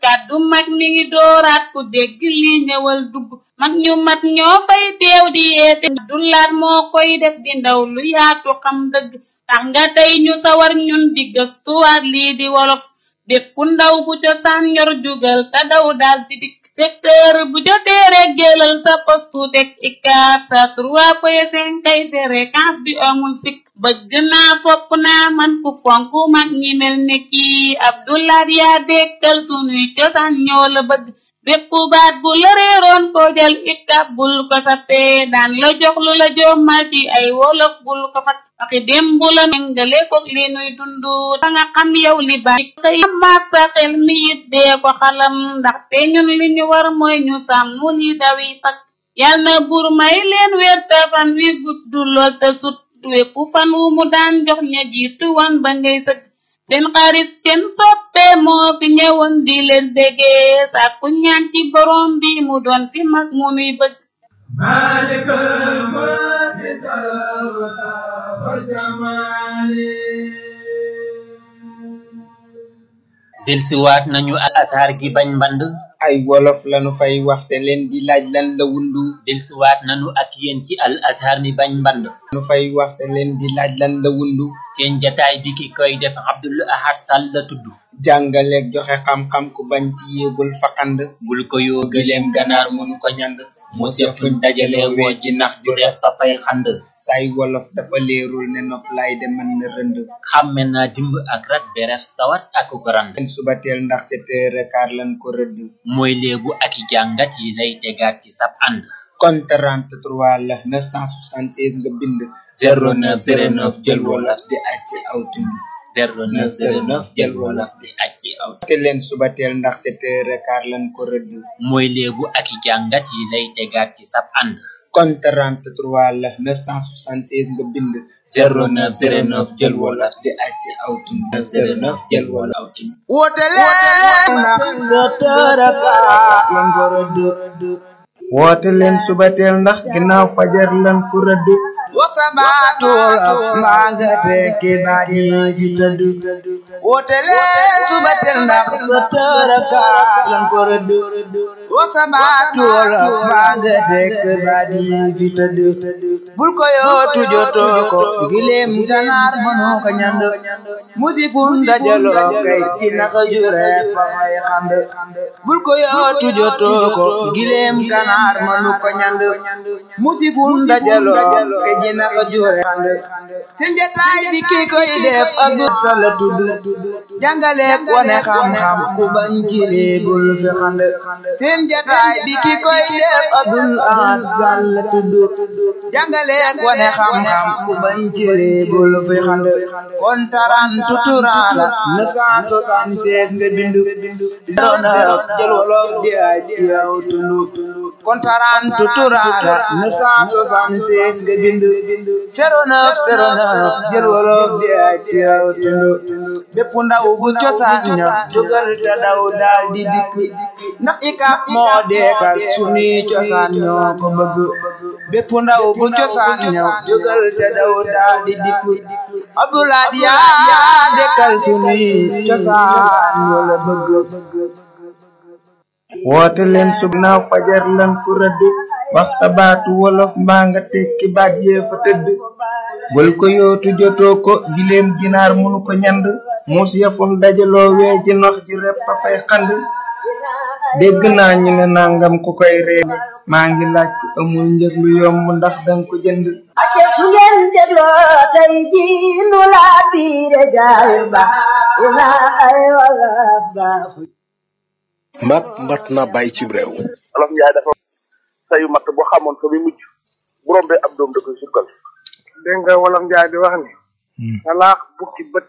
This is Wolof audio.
kàddu mag mi ngi dooraat ku dégg li ñëwal dugg mag ñu mat ñoo fay teew di yeete du laat moo koy def di ndaw lu yaatu xam dëgg tax nga tey ñu sawar ñun di gëstuwaat lii di wolof bépp ndaw bu cosaan yor jugal te daw daal di dikk secteur bu jotee rek jëlal sa postu teg ikaar sa trois point cinq kay fréquence bi amul sikk bëgg naa fopp naa man ku fonk mag ñi mel ne kii Abdoulaat yaa dekkal sunuy cosaan ñoo la bëgg bépp baat bu la réeroon ko jël ikab bul ko sappee daan la jox lu la jommal ci ay wolof bul ko fat waxi démb la méngale koog li nuy dundu da nga xam yow li baax xëy maat sa xel mi it dee ko xalam ndaxte ñun li ñu war mooy ñu sàmm li dawi fak yal na buur may leen wér te fan wi gudd lool te sut wépp fan wu mu daan jox ña jiitu wan ba ngay sëgg seen xarit seen soppe moo fi ñëwoon di leen déggee sàkku ñaan ci borom bi mu doon fi mag mu nuy bëgg مالك الملك والجمال delsiwaat nañu ak asaar gi bañ mband ay wolof lanu fay waxte leen di laaj lan la wundu delsiwaat nañu ak yéen ci al azhar mi bañ mband nu fay waxte leen di laaj lan la wundu seen jataay bi ki koy def Abdul Ahad Sall la tudd jàngaleeg joxe xam-xam ku bañ ci yéebul faqand bul ko yoo gileem ganaar mënu ko ñand mu seet fuñ dajale woo ji nax ju repp fa fay xand say wolof dafa leerul ne nof lay de mën na rënd xàmme naa dimb ak rat beref sawat ak ko rand leen subateel ndax sept heures quart lan ko rëdd mooy léebu ak i jàngat yi lay tegaat ci sab ànd kon 33 la 976 nga bind 0909 jël wolof di acc aw tund 0909 jël wolof di acci aw te leen subateel ndax sept heures quart lan ko rëdd mooy léebu ak i jàngat yi lay tegaat ci sab ànd kon 33 la 976 nga bind 0909 jël wolof di acc aw tund 09 jël wolof aw tund woote leen ndax sept heures quart lan ko rëdd woote leen subateel ndax ginnaaw fajar lan ko rëdd wasabaatul mbaa nga tekki baaji fi tëdd woote leen subateel ndax sept heures quart lan ko rëdd wasabaatul mbaa nga tekki baaji fi tëdd bul ko yootu jotoo ko gileem ganaar mënoo ko ñand musifun dajaloo kay ci naka jure fa fay xand bul ko yootu jotoo ko gileem ganaar mënu ko ñand musifun dajaloo kay ci naka jure xand seen jataay bi ki koy def Abdou Sall tudd jàngale wane xam-xam ku bañ ci bul fi xand seen jataay bi ki koy def Abdul Ahad Sall tudd jàngale wane xam-xam ku bañ ci bul fi xand kon taran tuturala 976 nga bind zona jël wolof di ay ci yow tulu kon taran tuturala 976 nga bind 09 09 jël wolof di ay ci yow tulu bépp ndaw bu cosaan ña jógal te daw daal di dikk ndax ika moo deekal sunuy cosaan ñoo ko bëgg bépp ndaw bu cosaan ña jógal te daw daal di dikk Abdoulaye yaa dekkal sunuy cosaan ñoo la bëgg woote leen sub naaw fajar lan ko rëdd wax sa baatu wolof mbaa nga tekki baat yee fa tëdd bul ko yootu jotoo ko gileem ginaar munu ko ñand muus yafum dajaloo wee ji nox ji repp a fay xand dégg naa ñu ne nangam ku koy reede maa ngi laaj ku amul njëg lu yomb ndax danga ko jënd ake su ngeen dégloo tey ji nu laa biire gaay ba ina ay wala baaxu mat mat na bàyyi ci réew olof njaay dafa sayu matt bu xamoon fa mi mujj bu rombee ab doom da koy sukkal dégg nga wolof njaay di wax ni salaax bukki bët